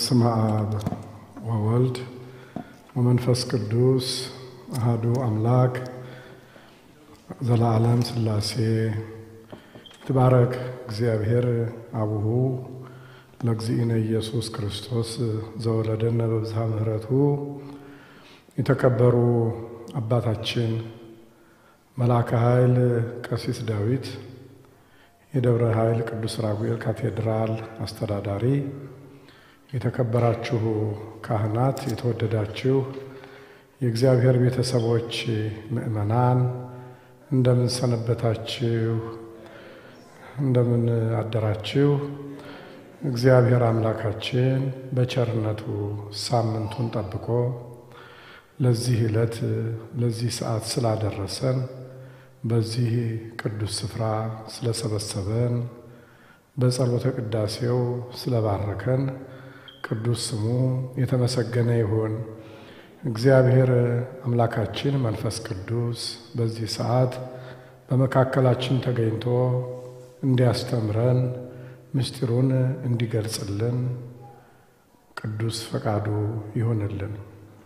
በስመ አብ ወወልድ ወመንፈስ ቅዱስ አሃዱ አምላክ ዘለዓለም ሥላሴ ይትባረክ እግዚአብሔር አቡሁ ለእግዚእነ ኢየሱስ ክርስቶስ ዘወለደነ በብዝሃ ምሕረቱ የተከበሩ አባታችን መልአከ ኃይል ቀሲስ ዳዊት የደብረ ኃይል ቅዱስ ራጉኤል ካቴድራል አስተዳዳሪ፣ የተከበራችሁ ካህናት፣ የተወደዳችሁ የእግዚአብሔር ቤተሰቦች ምእመናን፣ እንደምን ሰነበታችሁ? እንደምን አደራችሁ? እግዚአብሔር አምላካችን በቸርነቱ ሳምንቱን ጠብቆ ለዚህ ዕለት ለዚህ ሰዓት ስላደረሰን በዚህ ቅዱስ ስፍራ ስለሰበሰበን በጸሎተ ቅዳሴው ስለባረከን ቅዱስ ስሙ የተመሰገነ ይሁን። እግዚአብሔር አምላካችን መንፈስ ቅዱስ በዚህ ሰዓት በመካከላችን ተገኝቶ እንዲያስተምረን ምስጢሩን እንዲገልጽልን ቅዱስ ፈቃዱ ይሆንልን።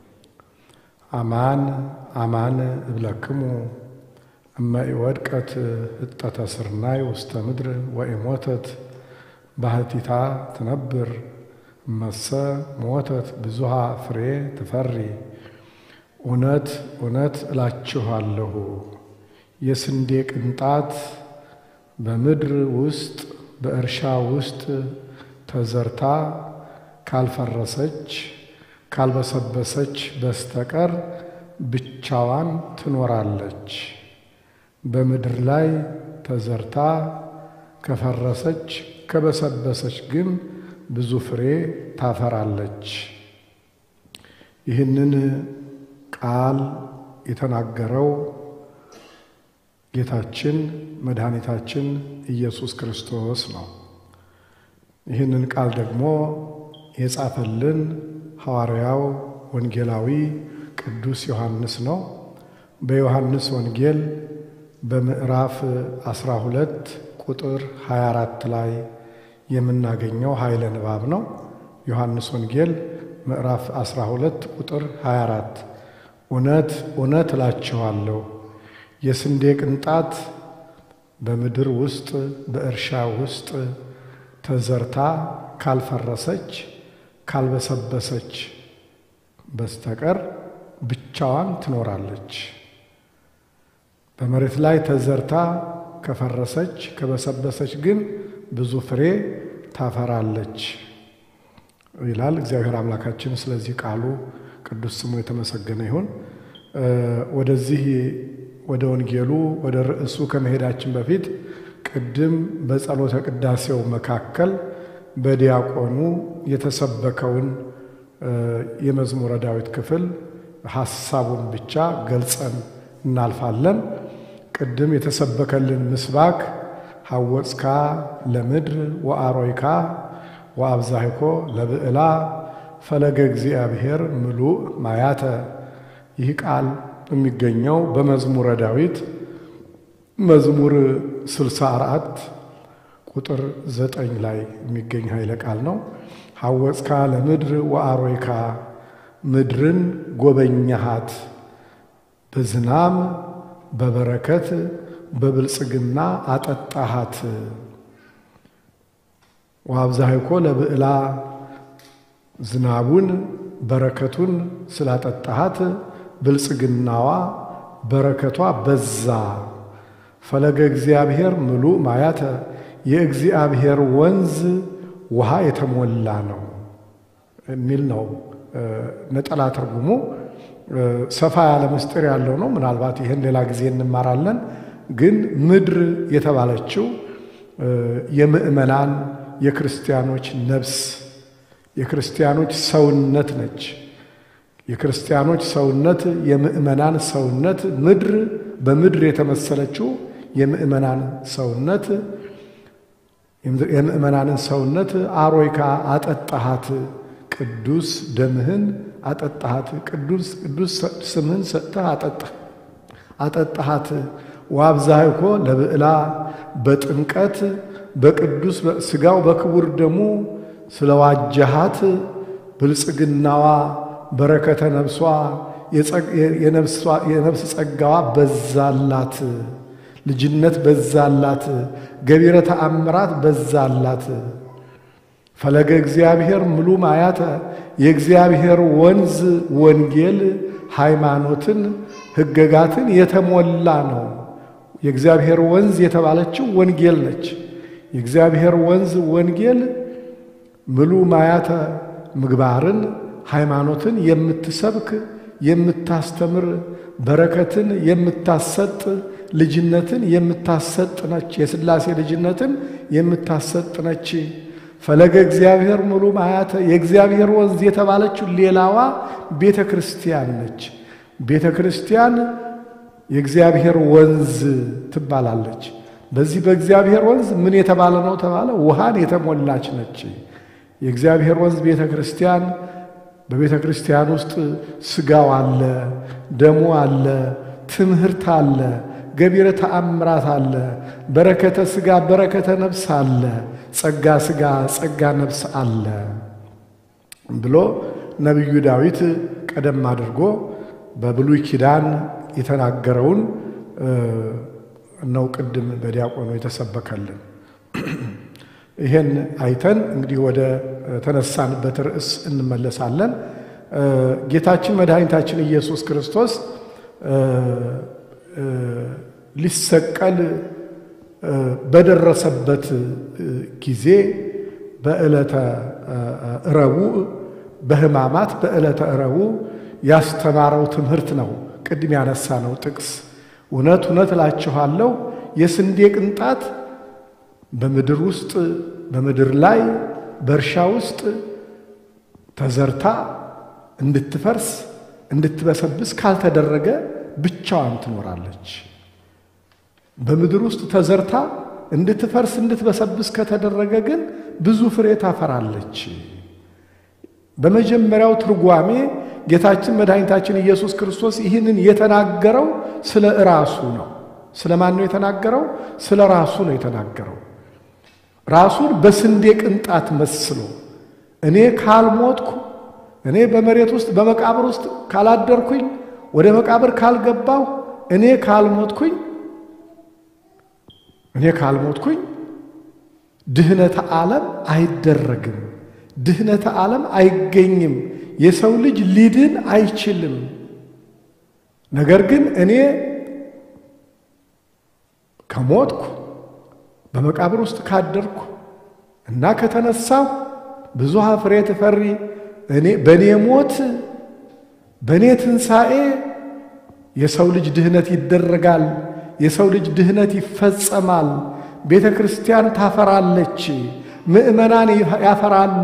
አማን አማን እብለክሙ እመ ኢወድቀት ህጠተ ስርናይ ውስተ ምድር ወኢሞተት ባህቲታ ትነብር እመሰ ሞተት ብዙሃ ፍሬ ትፈሪ። እውነት እውነት እላችኋለሁ የስንዴ ቅንጣት በምድር ውስጥ በእርሻ ውስጥ ተዘርታ ካልፈረሰች ካልበሰበሰች በስተቀር ብቻዋን ትኖራለች። በምድር ላይ ተዘርታ ከፈረሰች ከበሰበሰች ግን ብዙ ፍሬ ታፈራለች። ይህንን ቃል የተናገረው ጌታችን መድኃኒታችን ኢየሱስ ክርስቶስ ነው። ይህንን ቃል ደግሞ የጻፈልን ሐዋርያው ወንጌላዊ ቅዱስ ዮሐንስ ነው። በዮሐንስ ወንጌል በምዕራፍ 12 ቁጥር 24 ላይ የምናገኘው ኃይለ ንባብ ነው። ዮሐንስ ወንጌል ምዕራፍ 12 ቁጥር 24 እውነት እውነት እላችኋለሁ የስንዴ ቅንጣት በምድር ውስጥ በእርሻ ውስጥ ተዘርታ ካልፈረሰች ካልበሰበሰች በስተቀር ብቻዋን ትኖራለች። በመሬት ላይ ተዘርታ ከፈረሰች ከበሰበሰች ግን ብዙ ፍሬ ታፈራለች ይላል እግዚአብሔር አምላካችን። ስለዚህ ቃሉ ቅዱስ ስሙ የተመሰገነ ይሁን። ወደዚህ ወደ ወንጌሉ ወደ ርዕሱ ከመሄዳችን በፊት ቅድም በጸሎተ ቅዳሴው መካከል በዲያቆኑ የተሰበከውን የመዝሙረ ዳዊት ክፍል ሐሳቡን ብቻ ገልጸን እናልፋለን። ቅድም የተሰበከልን ምስባክ ሐወፅካ ለምድር ወአሮይካ ወአብዛህኮ ለብዕላ ፈለገ እግዚአብሔር ምሉእ ማያተ። ይህ ቃል የሚገኘው በመዝሙረ ዳዊት መዝሙር 64 ቁጥር ዘጠኝ ላይ የሚገኝ ኃይለ ቃል ነው። ሐወፅካ ለምድር ወአሮይካ ምድርን ጎበኛሃት በዝናም በበረከት በብልጽግና አጠጣሃት። ወአብዛህኮ ለብዕላ ዝናቡን በረከቱን ስላጠጣሃት ብልጽግናዋ በረከቷ በዛ። ፈለገ እግዚአብሔር ምሉእ ማያተ የእግዚአብሔር ወንዝ ውሃ የተሞላ ነው የሚል ነው ነጠላ ትርጉሙ። ሰፋ ያለ ምስጢር ያለው ነው። ምናልባት ይህን ሌላ ጊዜ እንማራለን። ግን ምድር የተባለችው የምእመናን የክርስቲያኖች ነፍስ የክርስቲያኖች ሰውነት ነች። የክርስቲያኖች ሰውነት የምእመናን ሰውነት ምድር በምድር የተመሰለችው የምእመናን ሰውነት የምእመናንን ሰውነት አሮይካ አጠጣሃት፣ ቅዱስ ደምህን አጠጣሃት፣ ቅዱስ ቅዱስ ስምህን ሰጥተህ አጠጣሃት። ወአብዛህኮ ለብዕላ በጥምቀት በቅዱስ ሥጋው በክቡር ደሙ ስለዋጀሃት ብልጽግናዋ፣ በረከተ ነፍሷ፣ የነፍስ ጸጋዋ በዛላት፣ ልጅነት በዛላት፣ ገቢረ ተአምራት በዛላት። ፈለገ እግዚአብሔር ምሉ ማያተ የእግዚአብሔር ወንዝ ወንጌል ሃይማኖትን ሕገጋትን የተሞላ ነው። የእግዚአብሔር ወንዝ የተባለችው ወንጌል ነች። የእግዚአብሔር ወንዝ ወንጌል ምሉ ማያተ ምግባርን ሃይማኖትን የምትሰብክ የምታስተምር በረከትን የምታሰጥ ልጅነትን የምታሰጥ ነች። የሥላሴ ልጅነትን የምታሰጥ ነች። ፈለገ እግዚአብሔር ሙሉ ማያተ የእግዚአብሔር ወንዝ የተባለችው ሌላዋ ቤተ ክርስቲያን ነች። ቤተ ክርስቲያን የእግዚአብሔር ወንዝ ትባላለች። በዚህ በእግዚአብሔር ወንዝ ምን የተባለ ነው ተባለ? ውሃን የተሞላች ነች። የእግዚአብሔር ወንዝ ቤተ ክርስቲያን በቤተ ክርስቲያን ውስጥ ሥጋው አለ፣ ደሙ አለ፣ ትምህርት አለ፣ ገቢረ ተአምራት አለ፣ በረከተ ሥጋ በረከተ ነፍስ አለ፣ ጸጋ ሥጋ ጸጋ ነፍስ አለ ብሎ ነቢዩ ዳዊት ቀደም አድርጎ በብሉይ ኪዳን የተናገረውን ነው ቅድም በዲያቆኑ የተሰበከልን። ይሄን አይተን እንግዲህ ወደ ተነሳንበት ርዕስ እንመለሳለን። ጌታችን መድኃኒታችን ኢየሱስ ክርስቶስ ሊሰቀል በደረሰበት ጊዜ በዕለተ ረቡዕ በሕማማት በዕለተ ረቡዕ ያስተማረው ትምህርት ነው። ቅድም ያነሳ ነው ጥቅስ እውነት እውነት እላችኋለሁ የስንዴ ቅንጣት በምድር ውስጥ በምድር ላይ በእርሻ ውስጥ ተዘርታ እንድትፈርስ እንድትበሰብስ ካልተደረገ ብቻዋን ትኖራለች። በምድር ውስጥ ተዘርታ እንድትፈርስ እንድትበሰብስ ከተደረገ ግን ብዙ ፍሬ ታፈራለች። በመጀመሪያው ትርጓሜ ጌታችን መድኃኒታችን ኢየሱስ ክርስቶስ ይህንን የተናገረው ስለ ራሱ ነው። ስለ ማን ነው የተናገረው? ስለ ራሱ ነው የተናገረው። ራሱን በስንዴ ቅንጣት መስሎ እኔ ካልሞትኩ፣ እኔ በመሬት ውስጥ በመቃብር ውስጥ ካላደርኩኝ፣ ወደ መቃብር ካልገባሁ፣ እኔ ካልሞትኩኝ እኔ ካልሞትኩኝ ድህነተ ዓለም አይደረግም፣ ድህነተ ዓለም አይገኝም፣ የሰው ልጅ ሊድን አይችልም። ነገር ግን እኔ ከሞትኩ በመቃብር ውስጥ ካደርኩ እና ከተነሳሁ ብዙ ፍሬ ትፈሪ እኔ በእኔ ሞት በእኔ ትንሣኤ የሰው ልጅ ድህነት ይደረጋል። የሰው ልጅ ድህነት ይፈጸማል። ቤተ ክርስቲያን ታፈራለች። ምእመናን ያፈራሉ።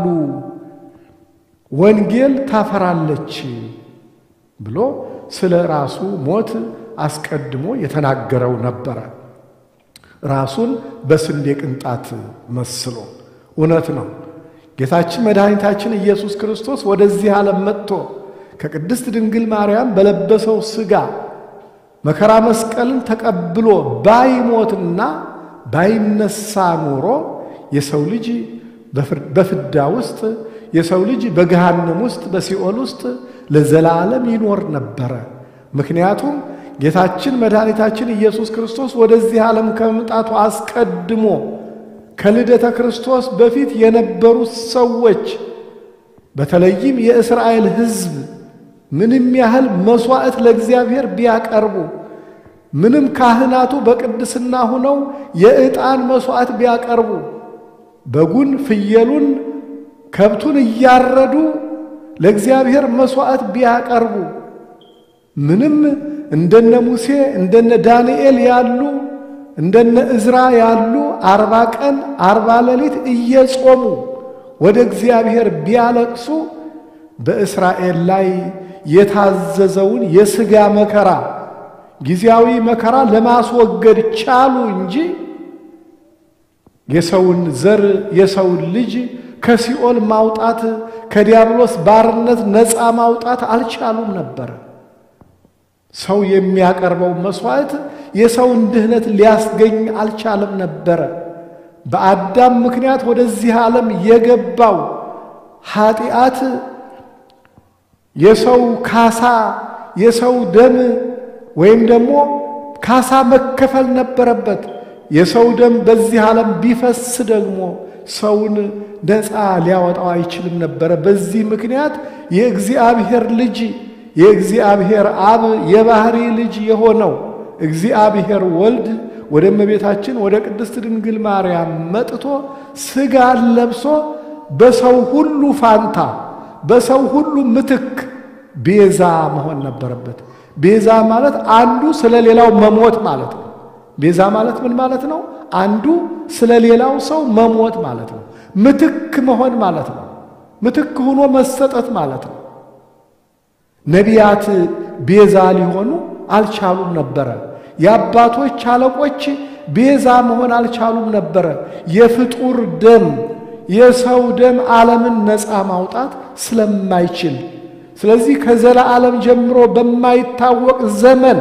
ወንጌል ታፈራለች ብሎ ስለ ራሱ ሞት አስቀድሞ የተናገረው ነበረ። ራሱን በስንዴ ቅንጣት መስሎ እውነት ነው። ጌታችን መድኃኒታችን ኢየሱስ ክርስቶስ ወደዚህ ዓለም መጥቶ ከቅድስት ድንግል ማርያም በለበሰው ሥጋ መከራ መስቀልን ተቀብሎ ባይሞትና ባይነሳ ኖሮ የሰው ልጅ በፍዳ ውስጥ የሰው ልጅ በገሃነም ውስጥ በሲኦል ውስጥ ለዘላለም ይኖር ነበረ። ምክንያቱም ጌታችን መድኃኒታችን ኢየሱስ ክርስቶስ ወደዚህ ዓለም ከመምጣቱ አስቀድሞ ከልደተ ክርስቶስ በፊት የነበሩት ሰዎች በተለይም የእስራኤል ሕዝብ ምንም ያህል መሥዋዕት ለእግዚአብሔር ቢያቀርቡ ምንም ካህናቱ በቅድስና ሆነው የዕጣን መሥዋዕት ቢያቀርቡ በጉን፣ ፍየሉን፣ ከብቱን እያረዱ ለእግዚአብሔር መሥዋዕት ቢያቀርቡ ምንም እንደነ ሙሴ እንደነ ዳንኤል ያሉ እንደነ እዝራ ያሉ አርባ ቀን አርባ ሌሊት እየጾሙ ወደ እግዚአብሔር ቢያለቅሱ በእስራኤል ላይ የታዘዘውን የሥጋ መከራ ጊዜያዊ መከራ ለማስወገድ ቻሉ እንጂ የሰውን ዘር የሰውን ልጅ ከሲኦል ማውጣት ከዲያብሎስ ባርነት ነፃ ማውጣት አልቻሉም ነበር። ሰው የሚያቀርበው መሥዋዕት የሰውን ድህነት ሊያስገኝ አልቻለም ነበረ። በአዳም ምክንያት ወደዚህ ዓለም የገባው ኃጢአት የሰው ካሳ የሰው ደም ወይም ደግሞ ካሳ መከፈል ነበረበት። የሰው ደም በዚህ ዓለም ቢፈስ ደግሞ ሰውን ነፃ ሊያወጣው አይችልም ነበረ። በዚህ ምክንያት የእግዚአብሔር ልጅ የእግዚአብሔር አብ የባህሪ ልጅ የሆነው እግዚአብሔር ወልድ ወደ እመቤታችን ወደ ቅድስት ድንግል ማርያም መጥቶ ሥጋን ለብሶ በሰው ሁሉ ፋንታ በሰው ሁሉ ምትክ ቤዛ መሆን ነበረበት። ቤዛ ማለት አንዱ ስለ ሌላው መሞት ማለት ነው። ቤዛ ማለት ምን ማለት ነው? አንዱ ስለ ሌላው ሰው መሞት ማለት ነው። ምትክ መሆን ማለት ነው። ምትክ ሆኖ መሰጠት ማለት ነው። ነቢያት ቤዛ ሊሆኑ አልቻሉም ነበረ። የአባቶች አለቆች ቤዛ መሆን አልቻሉም ነበረ። የፍጡር ደም የሰው ደም ዓለምን ነፃ ማውጣት ስለማይችል ስለዚህ ከዘላለም ጀምሮ በማይታወቅ ዘመን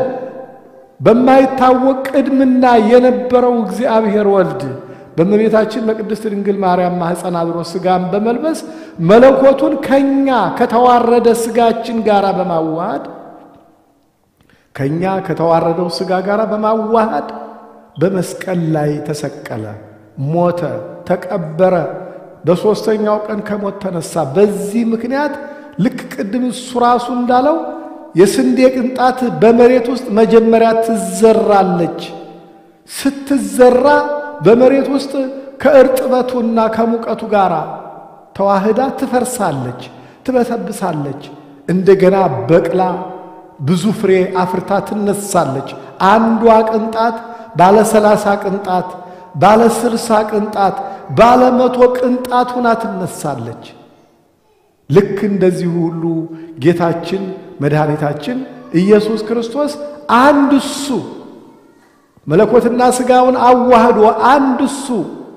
በማይታወቅ ቅድምና የነበረው እግዚአብሔር ወልድ በእመቤታችን በቅድስት ድንግል ማርያም ማኅፀን አድሮ ሥጋን በመልበስ መለኮቱን ከኛ ከተዋረደ ሥጋችን ጋር በማዋሃድ ከኛ ከተዋረደው ሥጋ ጋር በማዋሃድ በመስቀል ላይ ተሰቀለ፣ ሞተ፣ ተቀበረ። በሦስተኛው ቀን ከሞት ተነሳ። በዚህ ምክንያት ልክ ቅድም እሱ ራሱ እንዳለው የስንዴ ቅንጣት በመሬት ውስጥ መጀመሪያ ትዘራለች። ስትዘራ በመሬት ውስጥ ከእርጥበቱና ከሙቀቱ ጋር ተዋህዳ ትፈርሳለች፣ ትበሰብሳለች። እንደገና በቅላ ብዙ ፍሬ አፍርታ ትነሳለች። አንዷ ቅንጣት ባለ ሰላሳ ቅንጣት፣ ባለ ስልሳ ቅንጣት፣ ባለ መቶ ቅንጣት ሁና ትነሳለች። ልክ እንደዚሁ ሁሉ ጌታችን መድኃኒታችን ኢየሱስ ክርስቶስ አንድ እሱ መለኮትና ሥጋውን አዋህዶ አንድ እሱ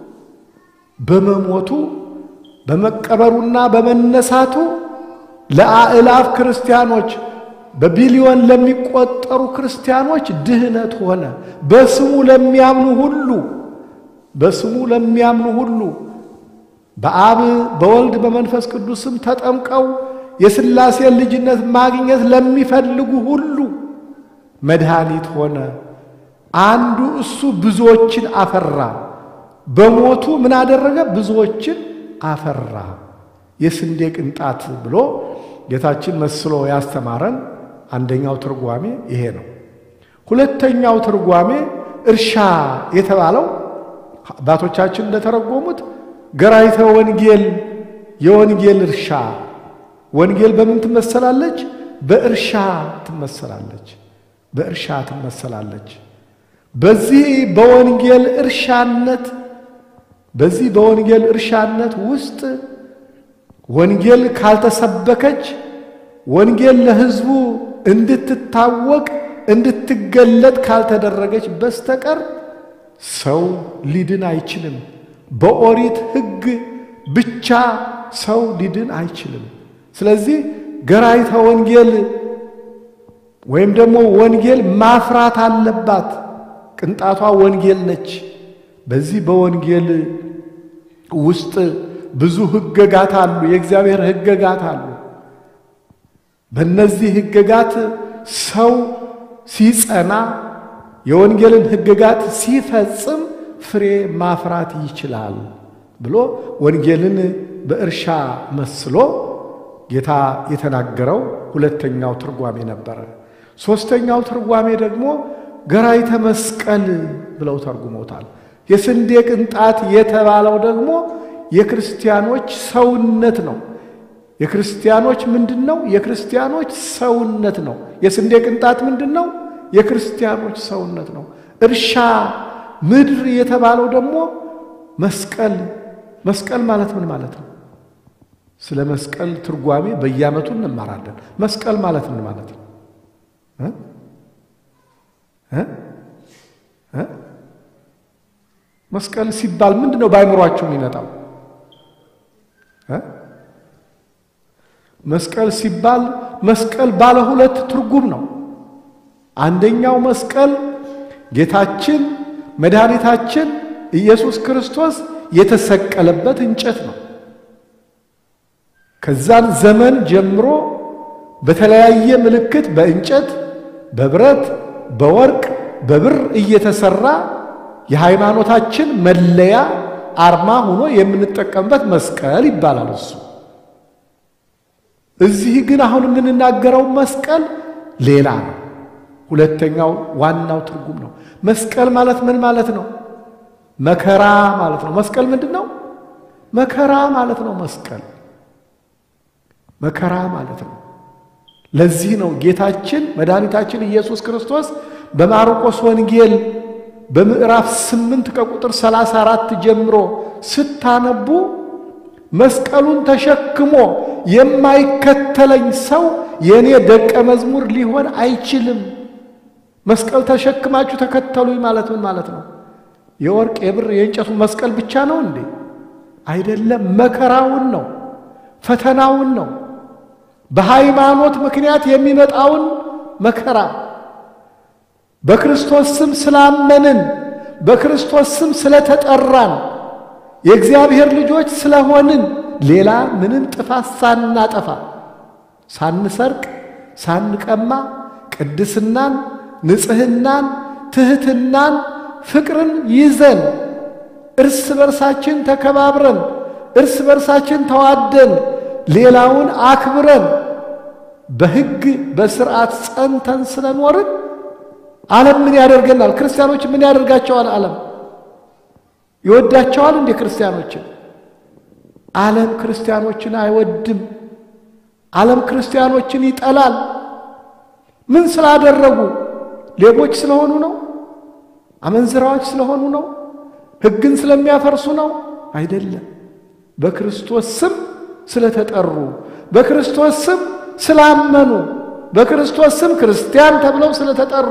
በመሞቱ በመቀበሩና በመነሳቱ ለአእላፍ ክርስቲያኖች በቢሊዮን ለሚቆጠሩ ክርስቲያኖች ድህነት ሆነ። በስሙ ለሚያምኑ ሁሉ በስሙ ለሚያምኑ ሁሉ በአብ በወልድ በመንፈስ ቅዱስም ተጠምቀው የሥላሴን ልጅነት ማግኘት ለሚፈልጉ ሁሉ መድኃኒት ሆነ። አንዱ እሱ ብዙዎችን አፈራ። በሞቱ ምን አደረገ? ብዙዎችን አፈራ። የስንዴ ቅንጣት ብሎ ጌታችን መስሎ ያስተማረን አንደኛው ትርጓሜ ይሄ ነው። ሁለተኛው ትርጓሜ እርሻ የተባለው አባቶቻችን እንደተረጎሙት ገራይተ ወንጌል የወንጌል እርሻ። ወንጌል በምን ትመሰላለች? በእርሻ ትመሰላለች። በእርሻ ትመሰላለች። በዚህ በወንጌል እርሻነት በዚህ በወንጌል እርሻነት ውስጥ ወንጌል ካልተሰበከች ወንጌል ለሕዝቡ እንድትታወቅ እንድትገለጥ ካልተደረገች በስተቀር ሰው ሊድን አይችልም። በኦሪት ሕግ ብቻ ሰው ሊድን አይችልም። ስለዚህ ገራይተ ወንጌል ወይም ደግሞ ወንጌል ማፍራት አለባት። ቅንጣቷ ወንጌል ነች። በዚህ በወንጌል ውስጥ ብዙ ሕገጋት አሉ። የእግዚአብሔር ሕገጋት አሉ። በእነዚህ ሕገጋት ሰው ሲጸና የወንጌልን ሕገጋት ሲፈጽም ፍሬ ማፍራት ይችላል ብሎ ወንጌልን በእርሻ መስሎ ጌታ የተናገረው ሁለተኛው ትርጓሜ ነበረ። ሦስተኛው ትርጓሜ ደግሞ ገራይተ መስቀል ብለው ተርጉሞታል። የስንዴ ቅንጣት የተባለው ደግሞ የክርስቲያኖች ሰውነት ነው። የክርስቲያኖች ምንድን ነው? የክርስቲያኖች ሰውነት ነው። የስንዴ ቅንጣት ምንድን ነው? የክርስቲያኖች ሰውነት ነው። እርሻ ምድር የተባለው ደግሞ መስቀል። መስቀል ማለት ምን ማለት ነው? ስለ መስቀል ትርጓሜ በየዓመቱ እንማራለን። መስቀል ማለት ምን ማለት ነው? መስቀል ሲባል ምንድን ነው በአይምሯቸው የሚመጣው? መስቀል ሲባል መስቀል ባለ ሁለት ትርጉም ነው። አንደኛው መስቀል ጌታችን መድኃኒታችን ኢየሱስ ክርስቶስ የተሰቀለበት እንጨት ነው። ከዛን ዘመን ጀምሮ በተለያየ ምልክት በእንጨት፣ በብረት፣ በወርቅ፣ በብር እየተሰራ የሃይማኖታችን መለያ አርማ ሆኖ የምንጠቀምበት መስቀል ይባላል እሱ። እዚህ ግን አሁን የምንናገረው መስቀል ሌላ ነው። ሁለተኛው ዋናው ትርጉም ነው። መስቀል ማለት ምን ማለት ነው? መከራ ማለት ነው። መስቀል ምንድን ነው? መከራ ማለት ነው። መስቀል መከራ ማለት ነው። ለዚህ ነው ጌታችን መድኃኒታችን ኢየሱስ ክርስቶስ በማርቆስ ወንጌል በምዕራፍ ስምንት ከቁጥር ሰላሳ አራት ጀምሮ ስታነቡ መስቀሉን ተሸክሞ የማይከተለኝ ሰው የእኔ ደቀ መዝሙር ሊሆን አይችልም። መስቀል ተሸክማችሁ ተከተሉኝ ማለት ምን ማለት ነው? የወርቅ የብር የእንጨቱ መስቀል ብቻ ነው እንዴ? አይደለም። መከራውን ነው፣ ፈተናውን ነው፣ በሃይማኖት ምክንያት የሚመጣውን መከራ በክርስቶስ ስም ስላመንን በክርስቶስ ስም ስለተጠራን የእግዚአብሔር ልጆች ስለሆንን ሌላ ምንም ጥፋት ሳናጠፋ ሳንሰርቅ፣ ሳንቀማ ቅድስናን፣ ንጽሕናን፣ ትሕትናን፣ ፍቅርን ይዘን እርስ በርሳችን ተከባብረን እርስ በርሳችን ተዋደን ሌላውን አክብረን በሕግ በስርዓት ጸንተን ስለኖርን ዓለም ምን ያደርገናል? ክርስቲያኖች ምን ያደርጋቸዋል? ዓለም ይወዳቸዋል እንዴ? ክርስቲያኖችን ዓለም ክርስቲያኖችን አይወድም። ዓለም ክርስቲያኖችን ይጠላል። ምን ስላደረጉ? ሌቦች ስለሆኑ ነው? አመንዝራዎች ስለሆኑ ነው? ሕግን ስለሚያፈርሱ ነው? አይደለም። በክርስቶስ ስም ስለተጠሩ፣ በክርስቶስ ስም ስላመኑ፣ በክርስቶስ ስም ክርስቲያን ተብለው ስለተጠሩ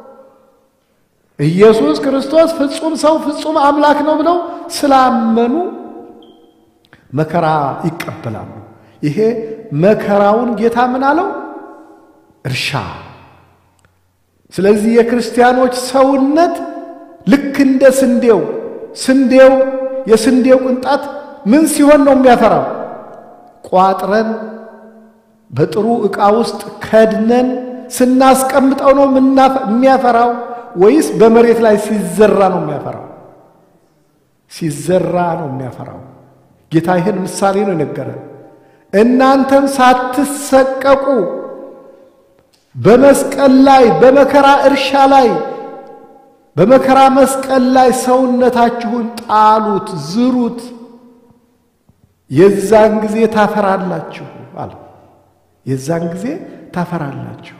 ኢየሱስ ክርስቶስ ፍጹም ሰው ፍጹም አምላክ ነው ብለው ስላመኑ መከራ ይቀበላሉ። ይሄ መከራውን ጌታ ምን አለው? እርሻ። ስለዚህ የክርስቲያኖች ሰውነት ልክ እንደ ስንዴው ስንዴው የስንዴው ቅንጣት ምን ሲሆን ነው የሚያፈራው? ቋጥረን በጥሩ ዕቃ ውስጥ ከድነን ስናስቀምጠው ነው የሚያፈራው ወይስ በመሬት ላይ ሲዘራ ነው የሚያፈራው? ሲዘራ ነው የሚያፈራው። ጌታ ይህን ምሳሌ ነው የነገረን። እናንተም ሳትሰቀቁ በመስቀል ላይ በመከራ እርሻ ላይ በመከራ መስቀል ላይ ሰውነታችሁን ጣሉት፣ ዝሩት፣ የዛን ጊዜ ታፈራላችሁ አለ። የዛን ጊዜ ታፈራላችሁ።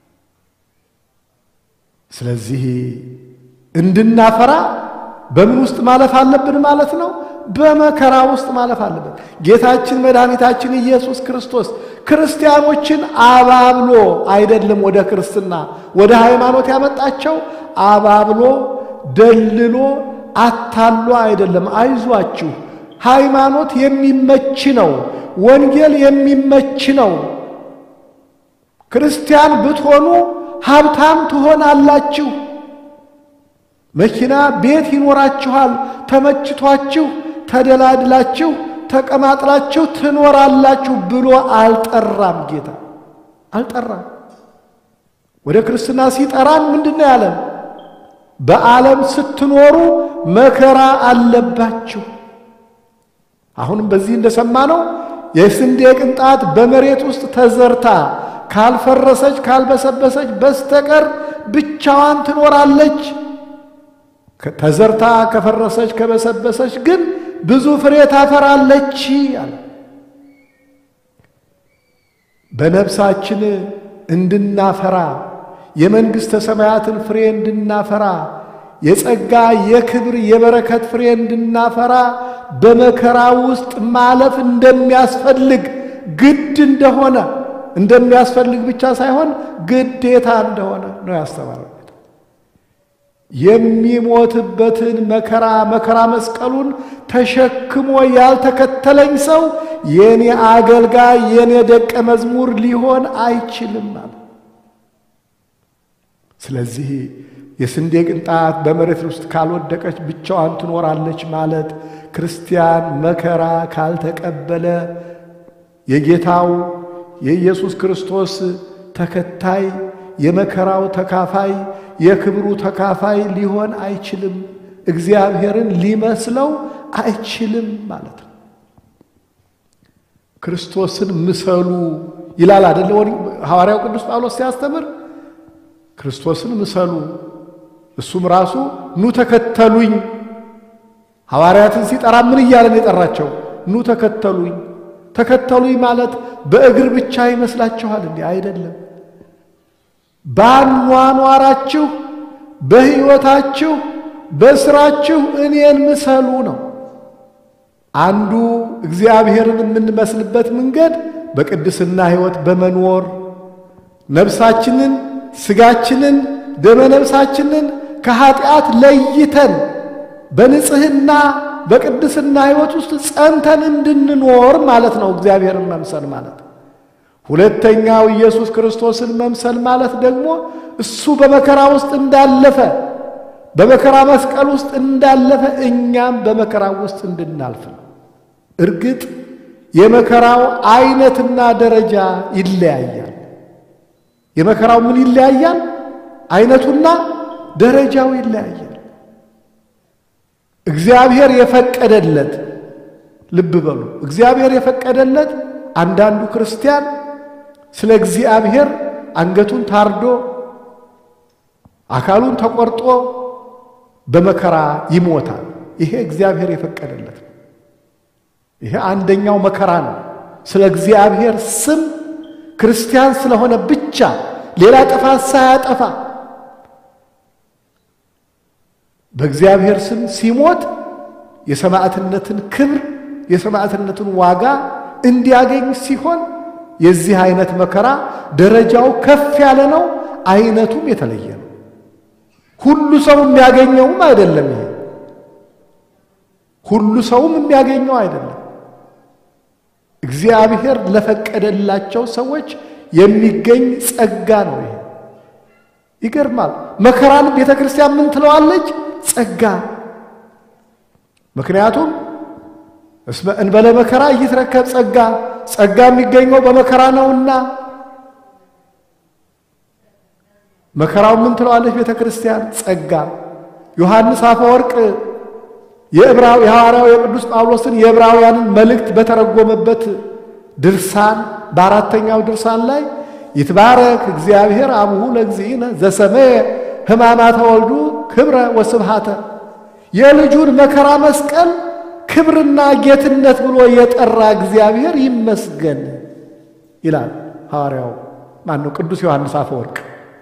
ስለዚህ እንድናፈራ በምን ውስጥ ማለፍ አለብን ማለት ነው? በመከራ ውስጥ ማለፍ አለብን። ጌታችን መድኃኒታችን ኢየሱስ ክርስቶስ ክርስቲያኖችን አባብሎ አይደለም ወደ ክርስትና ወደ ሃይማኖት ያመጣቸው፣ አባብሎ ደልሎ አታሎ አይደለም። አይዟችሁ፣ ሃይማኖት የሚመች ነው። ወንጌል የሚመች ነው። ክርስቲያን ብትሆኑ ሀብታም ትሆናላችሁ። መኪና፣ ቤት ይኖራችኋል። ተመችቷችሁ ተደላድላችሁ ተቀማጥላችሁ ትኖራላችሁ ብሎ አልጠራም። ጌታ አልጠራም። ወደ ክርስትና ሲጠራን ምንድን ነው ያለን? በዓለም ስትኖሩ መከራ አለባችሁ። አሁንም በዚህ እንደሰማነው የስንዴ ቅንጣት በመሬት ውስጥ ተዘርታ ካልፈረሰች ካልበሰበሰች በስተቀር ብቻዋን ትኖራለች። ተዘርታ ከፈረሰች ከበሰበሰች ግን ብዙ ፍሬ ታፈራለች አለ። በነፍሳችን እንድናፈራ የመንግሥተ ሰማያትን ፍሬ እንድናፈራ የጸጋ የክብር የበረከት ፍሬ እንድናፈራ በመከራ ውስጥ ማለፍ እንደሚያስፈልግ ግድ እንደሆነ እንደሚያስፈልግ ብቻ ሳይሆን ግዴታ እንደሆነ ነው ያስተማረው። የሚሞትበትን መከራ መከራ መስቀሉን ተሸክሞ ያልተከተለኝ ሰው የኔ አገልጋይ የኔ ደቀ መዝሙር ሊሆን አይችልም ማለት። ስለዚህ የስንዴ ቅንጣት በመሬት ውስጥ ካልወደቀች ብቻዋን ትኖራለች ማለት ክርስቲያን መከራ ካልተቀበለ የጌታው የኢየሱስ ክርስቶስ ተከታይ የመከራው ተካፋይ የክብሩ ተካፋይ ሊሆን አይችልም። እግዚአብሔርን ሊመስለው አይችልም ማለት ነው። ክርስቶስን ምሰሉ ይላል አደለ? ሐዋርያው ቅዱስ ጳውሎስ ሲያስተምር ክርስቶስን ምሰሉ፣ እሱም ራሱ ኑ ተከተሉኝ። ሐዋርያትን ሲጠራ ምን እያለን የጠራቸው? ኑ ተከተሉኝ። ተከተሉኝ ማለት በእግር ብቻ ይመስላችኋል? እንዲህ አይደለም። ባኗኗራችሁ፣ በሕይወታችሁ፣ በስራችሁ እኔን ምሰሉ ነው። አንዱ እግዚአብሔርን የምንመስልበት መንገድ በቅድስና ሕይወት በመኖር ነፍሳችንን፣ ስጋችንን፣ ደመ ነፍሳችንን ከኀጢአት ለይተን በንጽሕና በቅድስና ሕይወት ውስጥ ጸንተን እንድንኖር ማለት ነው እግዚአብሔርን መምሰል ማለት። ሁለተኛው ኢየሱስ ክርስቶስን መምሰል ማለት ደግሞ እሱ በመከራ ውስጥ እንዳለፈ በመከራ መስቀል ውስጥ እንዳለፈ እኛም በመከራ ውስጥ እንድናልፍ ነው። እርግጥ የመከራው አይነትና ደረጃ ይለያያል። የመከራው ምን ይለያያል? አይነቱና ደረጃው ይለያያል። እግዚአብሔር የፈቀደለት ልብ በሉ፣ እግዚአብሔር የፈቀደለት አንዳንዱ ክርስቲያን ስለ እግዚአብሔር አንገቱን ታርዶ አካሉን ተቆርጦ በመከራ ይሞታል። ይሄ እግዚአብሔር የፈቀደለት ነው። ይሄ አንደኛው መከራ ነው። ስለ እግዚአብሔር ስም ክርስቲያን ስለሆነ ብቻ ሌላ ጥፋት ሳያጠፋ በእግዚአብሔር ስም ሲሞት የሰማዕትነትን ክብር የሰማዕትነትን ዋጋ እንዲያገኝ ሲሆን የዚህ አይነት መከራ ደረጃው ከፍ ያለ ነው፣ አይነቱም የተለየ ነው። ሁሉ ሰው የሚያገኘውም አይደለም። ይሄ ሁሉ ሰውም የሚያገኘው አይደለም። እግዚአብሔር ለፈቀደላቸው ሰዎች የሚገኝ ጸጋ ነው። ይሄ ይገርማል። መከራን ቤተ ክርስቲያን ምን ትለዋለች? ጸጋ። ምክንያቱም እስመ እንበለ መከራ እይትረከብ ጸጋ፣ ጸጋ የሚገኘው በመከራ ነውና። መከራው ምን ትለዋለች ቤተ ክርስቲያን? ጸጋ። ዮሐንስ አፈወርቅ የሐዋርያው የቅዱስ ጳውሎስን የዕብራውያንን መልእክት በተረጎመበት ድርሳን በአራተኛው ድርሳን ላይ ይትባረክ እግዚአብሔር አቡሁ ለእግዚእነ ዘሰመየ ሕማማተ ወልዱ ክብረ ወስብሃተ የልጁን መከራ መስቀል ክብርና ጌትነት ብሎ የጠራ እግዚአብሔር ይመስገን ይላል ሐዋርያው ማነው ቅዱስ ዮሐንስ አፈወርቅ።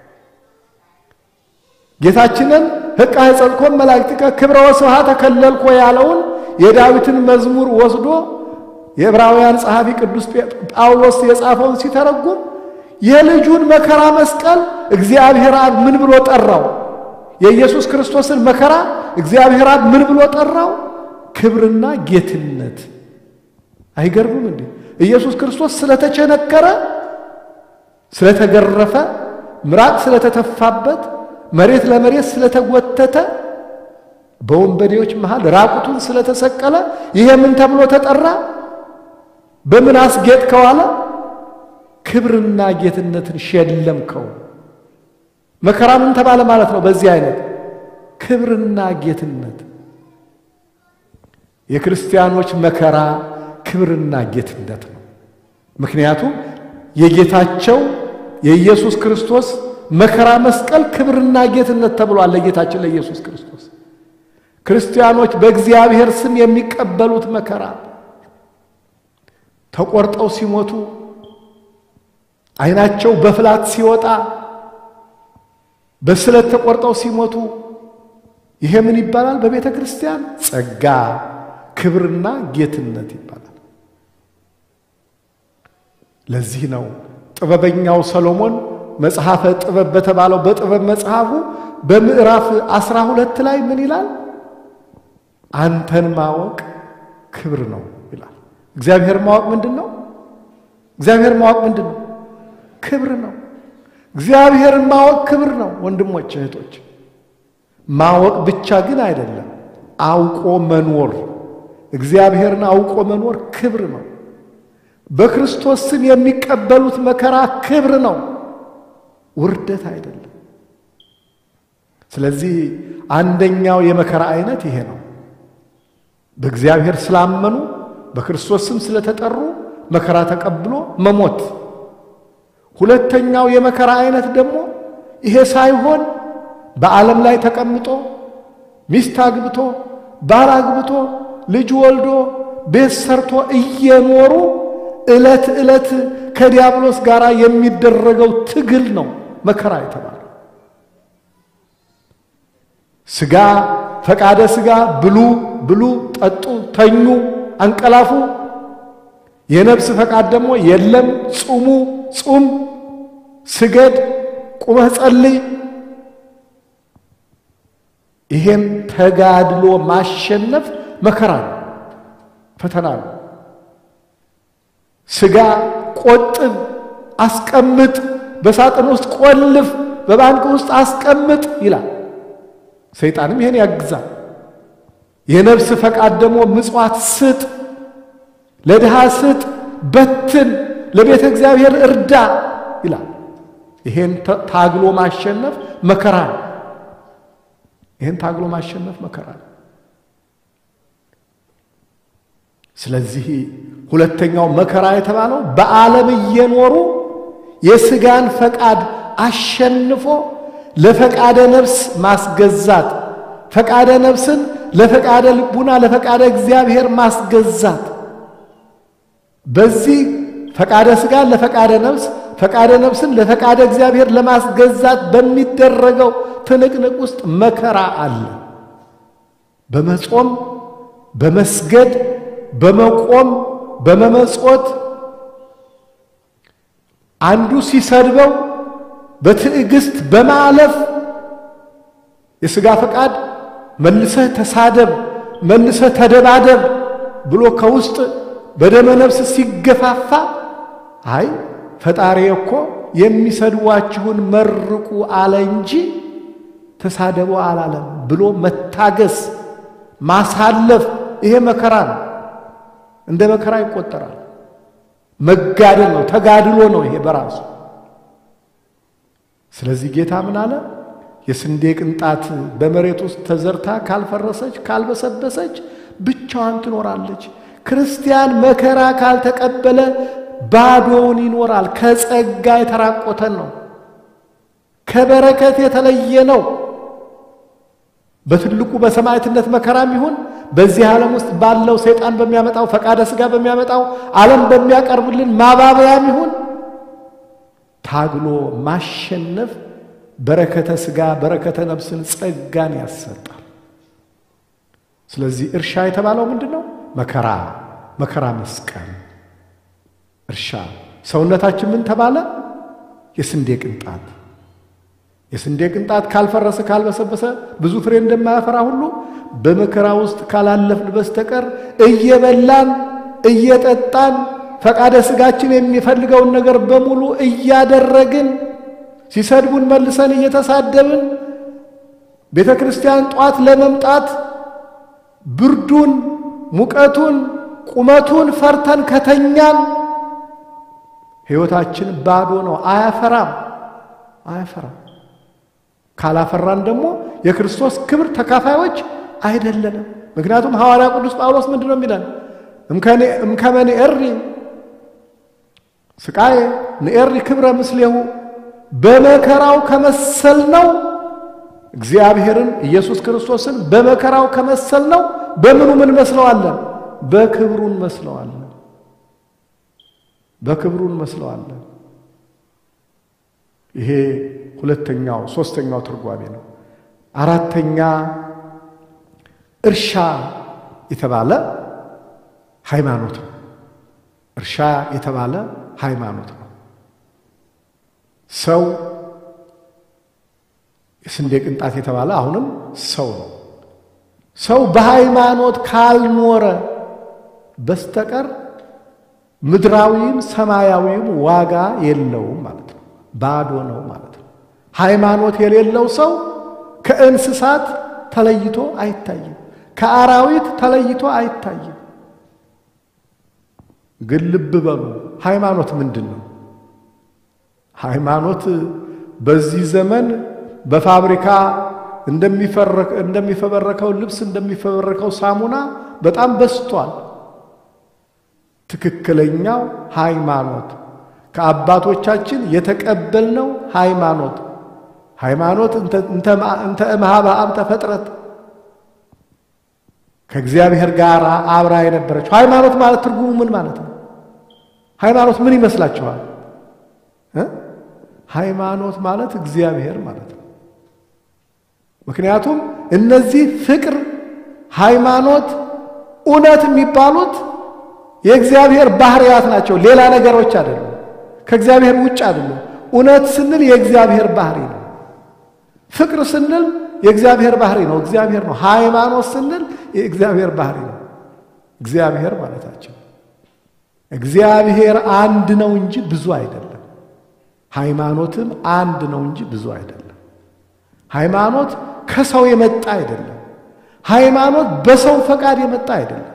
ጌታችንን ሕቃ የጸጥኮን መላእክቲከ ክብረ ወስብሃተ ከለልኮ ያለውን የዳዊትን መዝሙር ወስዶ የዕብራውያን ጸሐፊ ቅዱስ ጳውሎስ የጻፈውን ሲተረጉም የልጁን መከራ መስቀል እግዚአብሔር አብ ምን ብሎ ጠራው? የኢየሱስ ክርስቶስን መከራ እግዚአብሔር አብ ምን ብሎ ጠራው? ክብርና ጌትነት። አይገርምም እንዴ? ኢየሱስ ክርስቶስ ስለተቸነከረ፣ ስለተገረፈ፣ ምራቅ ስለተተፋበት፣ መሬት ለመሬት ስለተጎተተ፣ በወንበዴዎች መሃል ራቁቱን ስለተሰቀለ ይሄ ምን ተብሎ ተጠራ? በምን አስጌጥከው አለ? ክብርና ጌትነትን ሸለምከው። መከራ ምን ተባለ ማለት ነው? በዚህ አይነት ክብርና ጌትነት የክርስቲያኖች መከራ ክብርና ጌትነት ነው። ምክንያቱም የጌታቸው የኢየሱስ ክርስቶስ መከራ መስቀል ክብርና ጌትነት ተብሏል ለጌታችን ለኢየሱስ ክርስቶስ። ክርስቲያኖች በእግዚአብሔር ስም የሚቀበሉት መከራ ተቆርጠው ሲሞቱ ዓይናቸው በፍላት ሲወጣ በስለት ተቆርጠው ሲሞቱ ይሄ ምን ይባላል? በቤተ ክርስቲያን ጸጋ፣ ክብርና ጌትነት ይባላል። ለዚህ ነው ጥበበኛው ሰሎሞን መጽሐፈ ጥበብ በተባለው በጥበብ መጽሐፉ በምዕራፍ አስራ ሁለት ላይ ምን ይላል? አንተን ማወቅ ክብር ነው ይላል። እግዚአብሔር ማወቅ ምንድን ነው? እግዚአብሔር ማወቅ ምንድን ነው? ክብር ነው። እግዚአብሔርን ማወቅ ክብር ነው። ወንድሞች እህቶች፣ ማወቅ ብቻ ግን አይደለም፣ አውቆ መኖር እግዚአብሔርን አውቆ መኖር ክብር ነው። በክርስቶስ ስም የሚቀበሉት መከራ ክብር ነው፣ ውርደት አይደለም። ስለዚህ አንደኛው የመከራ አይነት ይሄ ነው። በእግዚአብሔር ስላመኑ በክርስቶስ ስም ስለተጠሩ መከራ ተቀብሎ መሞት። ሁለተኛው የመከራ አይነት ደግሞ ይሄ ሳይሆን በዓለም ላይ ተቀምጦ ሚስት አግብቶ ባል አግብቶ ልጅ ወልዶ ቤት ሰርቶ እየኖሩ ዕለት ዕለት ከዲያብሎስ ጋር የሚደረገው ትግል ነው መከራ የተባለው። ሥጋ ፈቃደ ሥጋ ብሉ ብሉ፣ ጠጡ፣ ተኙ፣ አንቀላፉ። የነፍስ ፈቃድ ደግሞ የለም ጹሙ፣ ጹም፣ ስገድ፣ ቁመህ ጸልይ። ይሄን ተጋድሎ ማሸነፍ መከራ ነው፣ ፈተና ነው። ሥጋ ቆጥብ፣ አስቀምጥ፣ በሳጥን ውስጥ ቆልፍ፣ በባንክ ውስጥ አስቀምጥ ይላል። ሰይጣንም ይሄን ያግዛል። የነፍስ ፈቃድ ደግሞ ምጽዋት ስጥ፣ ለድሃ ስጥ፣ በትን፣ ለቤተ እግዚአብሔር እርዳ ይላል። ይሄን ታግሎ ማሸነፍ መከራ ነው። ይህን ታግሎ ማሸነፍ መከራ ነው። ስለዚህ ሁለተኛው መከራ የተባለው በዓለም እየኖሩ የሥጋን ፈቃድ አሸንፎ ለፈቃደ ነፍስ ማስገዛት፣ ፈቃደ ነፍስን ለፈቃደ ልቡና ለፈቃደ እግዚአብሔር ማስገዛት። በዚህ ፈቃደ ሥጋን ለፈቃደ ነፍስ፣ ፈቃደ ነፍስን ለፈቃደ እግዚአብሔር ለማስገዛት በሚደረገው ትንቅንቅ ውስጥ መከራ አለ። በመጾም በመስገድ በመቆም በመመጾት አንዱ ሲሰድበው በትዕግስት በማለፍ የሥጋ ፈቃድ መልሰህ ተሳደብ፣ መልሰህ ተደባደብ ብሎ ከውስጥ በደመ ነፍስ ሲገፋፋ አይ ፈጣሪ እኮ የሚሰድዋችሁን መርቁ አለ እንጂ ተሳደቡ አላለም ብሎ መታገስ ማሳለፍ፣ ይሄ መከራ ነው። እንደ መከራ ይቆጠራል። መጋደል ነው፣ ተጋድሎ ነው ይሄ በራሱ። ስለዚህ ጌታ ምን አለ? የስንዴ ቅንጣት በመሬት ውስጥ ተዘርታ ካልፈረሰች ካልበሰበሰች ብቻዋን ትኖራለች። ክርስቲያን መከራ ካልተቀበለ ባዶውን ይኖራል። ከጸጋ የተራቆተን ነው። ከበረከት የተለየ ነው። በትልቁ በሰማዕትነት መከራም ይሁን በዚህ ዓለም ውስጥ ባለው ሰይጣን በሚያመጣው ፈቃደ ሥጋ በሚያመጣው ዓለም በሚያቀርብልን ማባበያም ይሁን ታግሎ ማሸነፍ በረከተ ሥጋ በረከተ ነፍስን ጸጋን ያሰጣል። ስለዚህ እርሻ የተባለው ምንድን ነው? መከራ መከራ መስቀል እርሻ ሰውነታችን ምን ተባለ? የስንዴ ቅንጣት የስንዴ ቅንጣት ካልፈረሰ ካልበሰበሰ ብዙ ፍሬ እንደማያፈራ ሁሉ በመከራ ውስጥ ካላለፍን በስተቀር እየበላን እየጠጣን ፈቃደ ሥጋችን የሚፈልገውን ነገር በሙሉ እያደረግን ሲሰድቡን መልሰን እየተሳደብን ቤተ ክርስቲያን ጧት ለመምጣት ብርዱን፣ ሙቀቱን፣ ቁመቱን ፈርተን ከተኛን ሕይወታችን ባዶ ነው። አያፈራም አያፈራም። ካላፈራን ደግሞ የክርስቶስ ክብር ተካፋዮች አይደለንም። ምክንያቱም ሐዋርያ ቅዱስ ጳውሎስ ምንድን ነው የሚለን? እምከመ ንኤሪ ስቃዬ ንኤሪ ክብረ ምስሌሁ በመከራው ከመሰል ነው እግዚአብሔርን ኢየሱስ ክርስቶስን በመከራው ከመሰል ነው በምኑ ምን መስለዋለን? በክብሩ እንመስለዋለን። በክብሩ እንመስለዋለን። ይሄ ሁለተኛው ሶስተኛው ትርጓሜ ነው። አራተኛ እርሻ የተባለ ሃይማኖት ነው። እርሻ የተባለ ሃይማኖት ነው። ሰው የስንዴ ቅንጣት የተባለ አሁንም ሰው ነው። ሰው በሃይማኖት ካልኖረ በስተቀር ምድራዊም ሰማያዊም ዋጋ የለውም ማለት ነው። ባዶ ነው ማለት ነው። ሃይማኖት የሌለው ሰው ከእንስሳት ተለይቶ አይታይም። ከአራዊት ተለይቶ አይታይም። ግን ልብ በሉ ሃይማኖት ምንድን ነው? ሃይማኖት በዚህ ዘመን በፋብሪካ እንደሚፈበረከው ልብስ እንደሚፈበረከው ሳሙና በጣም በስቷል። ትክክለኛው ሃይማኖት ከአባቶቻችን የተቀበልነው ሃይማኖት ሃይማኖት እንተ እምኀበ አብ ተፈጥረት ከእግዚአብሔር ጋር አብራ የነበረችው ሃይማኖት ማለት ትርጉሙ ምን ማለት ነው? ሃይማኖት ምን ይመስላችኋል? ሃይማኖት ማለት እግዚአብሔር ማለት ነው። ምክንያቱም እነዚህ ፍቅር፣ ሃይማኖት፣ እውነት የሚባሉት የእግዚአብሔር ባህርያት ናቸው። ሌላ ነገሮች አይደሉም። ከእግዚአብሔር ውጭ አይደሉም። እውነት ስንል የእግዚአብሔር ባህሪ ነው። ፍቅር ስንል የእግዚአብሔር ባህሪ ነው፣ እግዚአብሔር ነው። ሃይማኖት ስንል የእግዚአብሔር ባህሪ ነው፣ እግዚአብሔር ማለታችን። እግዚአብሔር አንድ ነው እንጂ ብዙ አይደለም። ሃይማኖትም አንድ ነው እንጂ ብዙ አይደለም። ሃይማኖት ከሰው የመጣ አይደለም። ሃይማኖት በሰው ፈቃድ የመጣ አይደለም።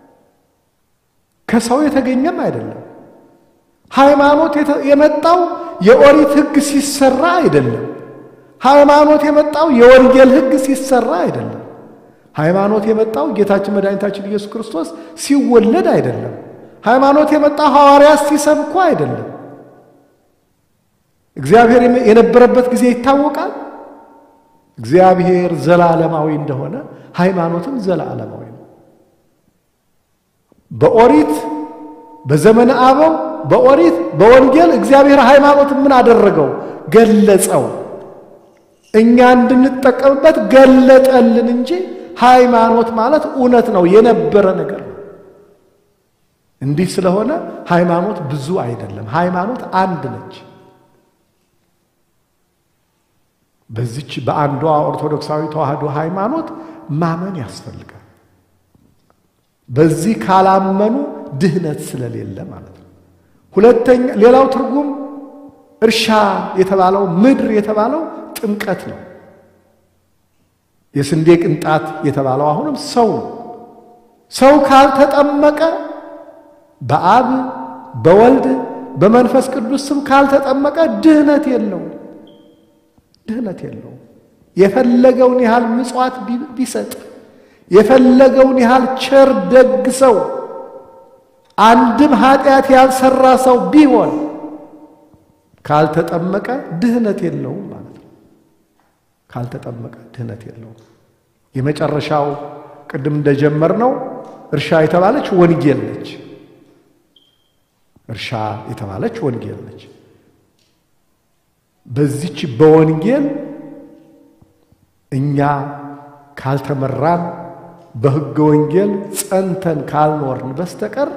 ከሰው የተገኘም አይደለም። ሃይማኖት የመጣው የኦሪት ሕግ ሲሰራ አይደለም። ሃይማኖት የመጣው የወንጌል ሕግ ሲሰራ አይደለም። ሃይማኖት የመጣው ጌታችን መድኃኒታችን ኢየሱስ ክርስቶስ ሲወለድ አይደለም። ሃይማኖት የመጣው ሐዋርያት ሲሰብኩ አይደለም። እግዚአብሔር የነበረበት ጊዜ ይታወቃል። እግዚአብሔር ዘላለማዊ እንደሆነ ሃይማኖትም ዘላለማዊ ነው። በኦሪት በዘመነ አበው በኦሪት በወንጌል እግዚአብሔር ሃይማኖትን ምን አደረገው? ገለጸው። እኛ እንድንጠቀምበት ገለጠልን እንጂ ሃይማኖት ማለት እውነት ነው፣ የነበረ ነገር ነው። እንዲህ ስለሆነ ሃይማኖት ብዙ አይደለም። ሃይማኖት አንድ ነች። በዚች በአንዷ ኦርቶዶክሳዊ ተዋህዶ ሃይማኖት ማመን ያስፈልጋል። በዚህ ካላመኑ ድህነት ስለሌለ ማለት ነው። ሁለተኛ ሌላው ትርጉም እርሻ የተባለው ምድር የተባለው ጥምቀት ነው። የስንዴ ቅንጣት የተባለው አሁንም ሰው ነው። ሰው ካልተጠመቀ በአብ በወልድ በመንፈስ ቅዱስ ስም ካልተጠመቀ ድህነት የለውም። ድህነት የለውም። የፈለገውን ያህል ምጽዋት ቢሰጥ የፈለገውን ያህል ቸር ደግ ሰው አንድም ኃጢአት ያልሰራ ሰው ቢሆን ካልተጠመቀ ድህነት የለውም ማለት ነው። ካልተጠመቀ ድህነት የለውም። የመጨረሻው ቅድም እንደጀመርነው እርሻ የተባለች ወንጌል ነች። እርሻ የተባለች ወንጌል ነች። በዚች በወንጌል እኛ ካልተመራን በሕገ ወንጌል ጸንተን ካልኖርን በስተቀር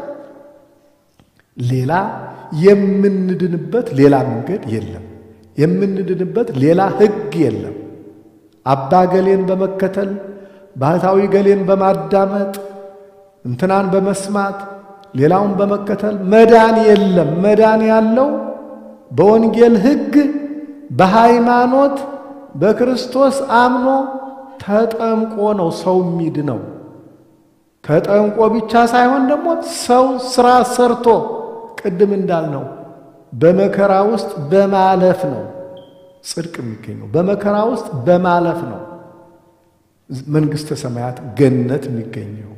ሌላ የምንድንበት ሌላ መንገድ የለም። የምንድንበት ሌላ ሕግ የለም። አባ ገሌን በመከተል ባህታዊ ገሌን በማዳመጥ እንትናን በመስማት ሌላውን በመከተል መዳን የለም። መዳን ያለው በወንጌል ሕግ በሃይማኖት በክርስቶስ አምኖ ተጠምቆ ነው ሰው የሚድነው። ተጠምቆ ብቻ ሳይሆን ደግሞ ሰው ስራ ሰርቶ ቅድም እንዳልነው በመከራ ውስጥ በማለፍ ነው ጽድቅ የሚገኘው። በመከራ ውስጥ በማለፍ ነው መንግሥተ ሰማያት ገነት የሚገኘው።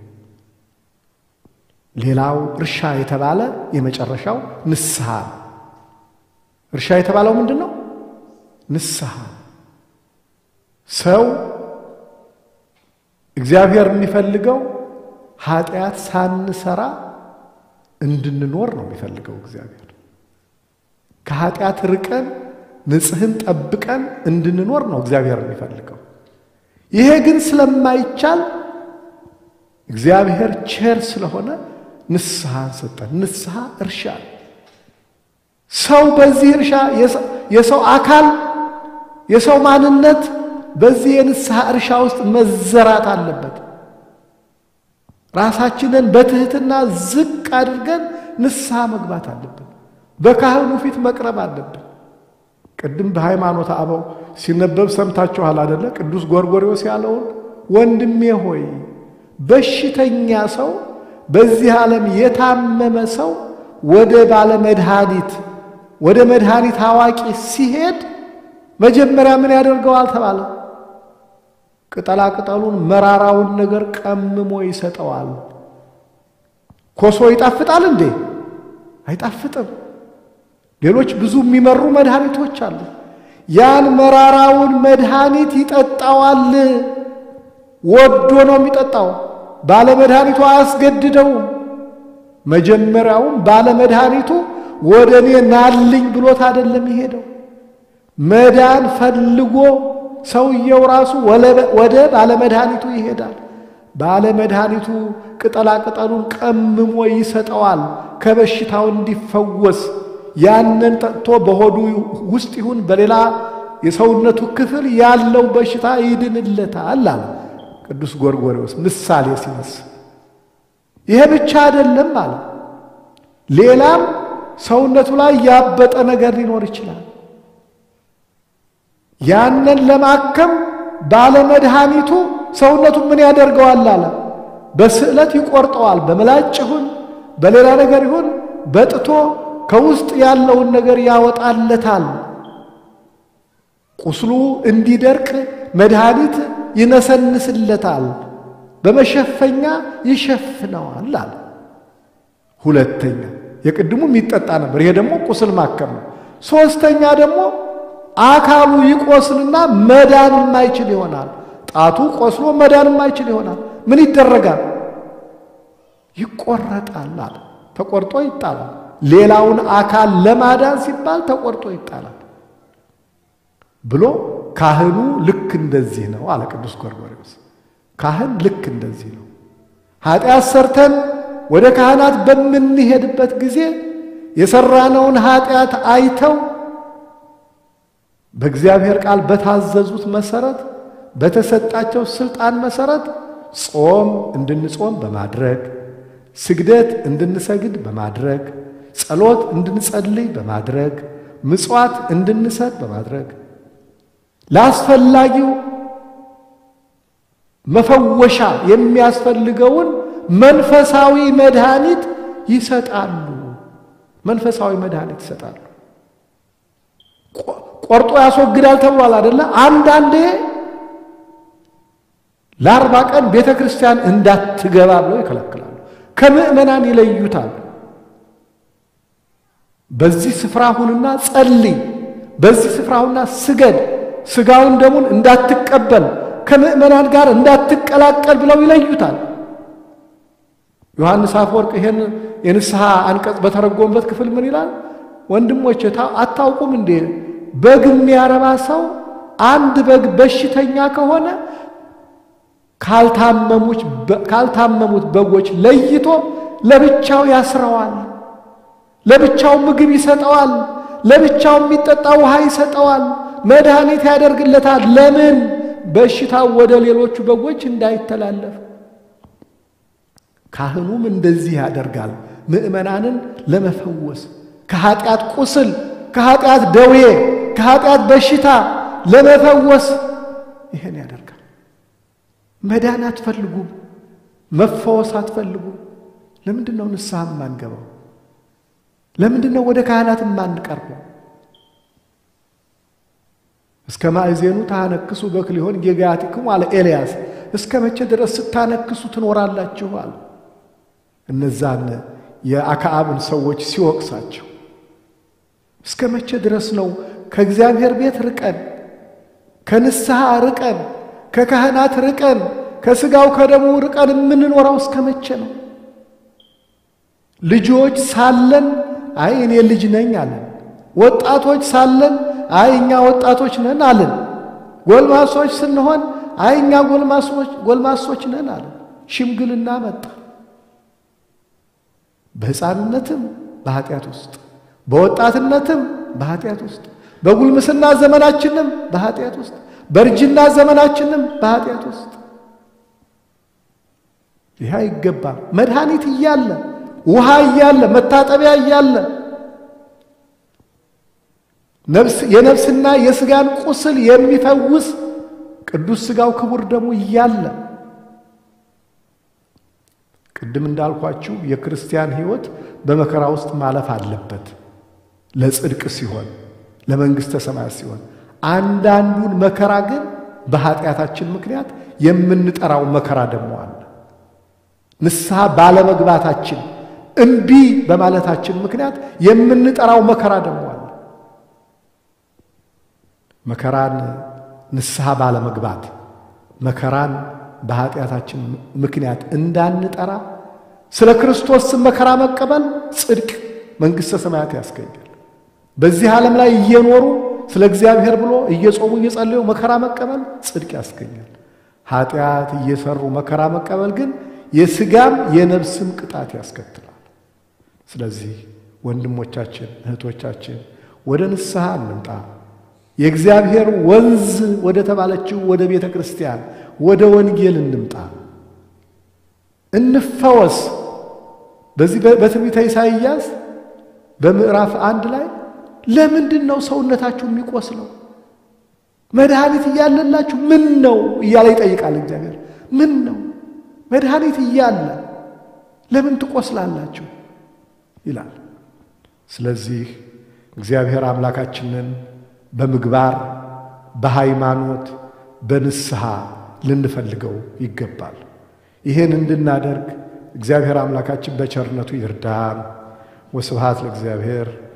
ሌላው እርሻ የተባለ የመጨረሻው ንስሐ ነው። እርሻ የተባለው ምንድን ነው? ንስሐ ሰው እግዚአብሔር የሚፈልገው ኃጢአት ሳንሰራ እንድንኖር ነው የሚፈልገው። እግዚአብሔር ከኃጢአት ርቀን ንጽሕን ጠብቀን እንድንኖር ነው እግዚአብሔር የሚፈልገው። ይሄ ግን ስለማይቻል እግዚአብሔር ቸር ስለሆነ ንስሐን ሰጠን። ንስሐ እርሻ ሰው በዚህ እርሻ የሰው አካል የሰው ማንነት በዚህ የንስሐ እርሻ ውስጥ መዘራት አለበት። ራሳችንን በትህትና ዝቅ አድርገን ንስሐ መግባት አለብን። በካህኑ ፊት መቅረብ አለብን። ቅድም በሃይማኖት አበው ሲነበብ ሰምታችኋል አደለ? ቅዱስ ጎርጎርዮስ ያለውን ወንድሜ ሆይ በሽተኛ ሰው በዚህ ዓለም የታመመ ሰው ወደ ባለ መድኃኒት ወደ መድኃኒት አዋቂ ሲሄድ መጀመሪያ ምን ያደርገዋል ተባለ? ቅጠላ ቅጠሉን መራራውን ነገር ቀምሞ ይሰጠዋል። ኮሶ ይጣፍጣል እንዴ? አይጣፍጥም። ሌሎች ብዙ የሚመሩ መድኃኒቶች አሉ። ያን መራራውን መድኃኒት ይጠጣዋል። ወዶ ነው የሚጠጣው። ባለመድኃኒቱ አያስገድደውም። መጀመሪያውም ባለመድኃኒቱ ወደ እኔ ናልኝ ብሎት አይደለም የሄደው። መዳን ፈልጎ ሰውየው ራሱ ወደ ባለመድኃኒቱ ይሄዳል። ባለመድኃኒቱ ቅጠላ ቅጠሉን ቀምሞ ይሰጠዋል ከበሽታው እንዲፈወስ። ያንን ጠጥቶ በሆዱ ውስጥ ይሁን በሌላ የሰውነቱ ክፍል ያለው በሽታ ይድንለታል አለ ቅዱስ ጎርጎርዮስ ምሳሌ ሲመስል። ይሄ ብቻ አይደለም አለ። ሌላም ሰውነቱ ላይ ያበጠ ነገር ሊኖር ይችላል። ያንን ለማከም ባለመድኃኒቱ ሰውነቱ ምን ያደርገዋል አለ? በስዕለት ይቆርጠዋል። በምላጭ ይሁን በሌላ ነገር ይሁን በጥቶ ከውስጥ ያለውን ነገር ያወጣለታል። ቁስሉ እንዲደርቅ መድኃኒት ይነሰንስለታል፣ በመሸፈኛ ይሸፍነዋል አለ። ሁለተኛ የቅድሙ የሚጠጣ ነበር። ይሄ ደግሞ ቁስል ማከም ነው። ሦስተኛ ደግሞ አካሉ ይቆስልና መዳን የማይችል ይሆናል። ጣቱ ቆስሎ መዳን የማይችል ይሆናል። ምን ይደረጋል? ይቆረጣል አለ። ተቆርጦ ይጣላል። ሌላውን አካል ለማዳን ሲባል ተቆርጦ ይጣላል ብሎ ካህኑ ልክ እንደዚህ ነው አለ ቅዱስ ጎርጎርዮስ። ካህን ልክ እንደዚህ ነው። ኃጢአት ሰርተን ወደ ካህናት በምንሄድበት ጊዜ የሰራነውን ኃጢአት አይተው በእግዚአብሔር ቃል በታዘዙት መሰረት በተሰጣቸው ስልጣን መሰረት ጾም እንድንጾም በማድረግ ስግደት እንድንሰግድ በማድረግ ጸሎት እንድንጸልይ በማድረግ ምጽዋት እንድንሰጥ በማድረግ ለአስፈላጊው መፈወሻ የሚያስፈልገውን መንፈሳዊ መድኃኒት ይሰጣሉ። መንፈሳዊ መድኃኒት ይሰጣሉ። ቆርጦ ያስወግዳል ተብሏል አደለ? አንዳንዴ ለአርባ ቀን ቤተ ክርስቲያን እንዳትገባ ብለው ይከለክላሉ። ከምዕመናን ይለዩታል። በዚህ ስፍራ ሁንና ጸልይ፣ በዚህ ስፍራ ሁንና ስገድ፣ ስጋውን ደሙን እንዳትቀበል፣ ከምዕመናን ጋር እንዳትቀላቀል ብለው ይለዩታል። ዮሐንስ አፈወርቅ ይሄን የንስሐ አንቀጽ በተረጎመበት ክፍል ምን ይላል? ወንድሞች አታውቁም እንዴ? በግ የሚያረባ ሰው አንድ በግ በሽተኛ ከሆነ ካልታመሙት በጎች ለይቶ ለብቻው ያስረዋል። ለብቻው ምግብ ይሰጠዋል። ለብቻው የሚጠጣ ውሃ ይሰጠዋል። መድኃኒት ያደርግለታል። ለምን? በሽታው ወደ ሌሎቹ በጎች እንዳይተላለፍ። ካህኑም እንደዚህ ያደርጋል። ምዕመናንን ለመፈወስ ከኃጢአት ቁስል፣ ከኃጢአት ደዌ፣ ከኃጢአት በሽታ ለመፈወስ ይሄን ያደርጋል። መዳን አትፈልጉም? መፈወስ አትፈልጉም? ለምንድን ነው ንስሐ የማንገባው? ለምንድን ነው ወደ ካህናት የማንቀርበው? እስከ ማእዜኑ ታነክሱ በክሊሆን ጌጋያቲክሙ አለ ኤልያስ። እስከ መቼ ድረስ ስታነክሱ ትኖራላችሁ አለ። እነዛን የአክዓብን ሰዎች ሲወቅሳቸው እስከ መቼ ድረስ ነው ከእግዚአብሔር ቤት ርቀን ከንስሐ ርቀን ከካህናት ርቀን ከሥጋው ከደሙ ርቀን የምንኖረው እስከ መቼ ነው? ልጆች ሳለን አይ እኔ ልጅ ነኝ አለን። ወጣቶች ሳለን አይ እኛ ወጣቶች ነን አለን። ጎልማሶች ስንሆን አይ እኛ ጎልማሶች ነን አለን። ሽምግልና መጣ። በሕፃንነትም በኃጢአት ውስጥ በወጣትነትም በኃጢአት ውስጥ በጉልምስና ዘመናችንም በኃጢአት ውስጥ በእርጅና ዘመናችንም በኃጢአት ውስጥ ይህ አይገባም። መድኃኒት እያለ ውሃ እያለ መታጠቢያ እያለ የነፍስና የሥጋን ቁስል የሚፈውስ ቅዱስ ሥጋው ክቡር ደሙ እያለ ቅድም እንዳልኳችሁ የክርስቲያን ሕይወት በመከራ ውስጥ ማለፍ አለበት። ለጽድቅ ሲሆን፣ ለመንግሥተ ሰማያት ሲሆን፣ አንዳንዱን መከራ ግን በኃጢአታችን ምክንያት የምንጠራው መከራ ደግሞ አለ። ንስሐ ባለመግባታችን እምቢ በማለታችን ምክንያት የምንጠራው መከራ ደግሞ አለ። መከራን ንስሐ ባለመግባት መከራን በኃጢአታችን ምክንያት እንዳንጠራ ስለ ክርስቶስ ስም መከራ መቀበል ጽድቅ መንግሥተ ሰማያት ያስገኛል። በዚህ ዓለም ላይ እየኖሩ ስለ እግዚአብሔር ብሎ እየጾሙ እየጸለዩ መከራ መቀበል ጽድቅ ያስገኛል። ኃጢአት እየሰሩ መከራ መቀበል ግን የሥጋም የነፍስም ቅጣት ያስከትላል። ስለዚህ ወንድሞቻችን፣ እህቶቻችን ወደ ንስሐ እንምጣ። የእግዚአብሔር ወንዝ ወደ ተባለችው ወደ ቤተ ክርስቲያን ወደ ወንጌል እንምጣ፣ እንፈወስ። በዚህ በትንቢተ ኢሳይያስ በምዕራፍ አንድ ላይ ለምንድን ነው ሰውነታችሁ የሚቆስለው? መድኃኒት እያለላችሁ ምን ነው እያለ ይጠይቃል እግዚአብሔር። ምን ነው መድኃኒት እያለ ለምን ትቆስላላችሁ ይላል። ስለዚህ እግዚአብሔር አምላካችንን በምግባር በሃይማኖት በንስሐ ልንፈልገው ይገባል። ይህን እንድናደርግ እግዚአብሔር አምላካችን በቸርነቱ ይርዳን። ወስብሐት ለእግዚአብሔር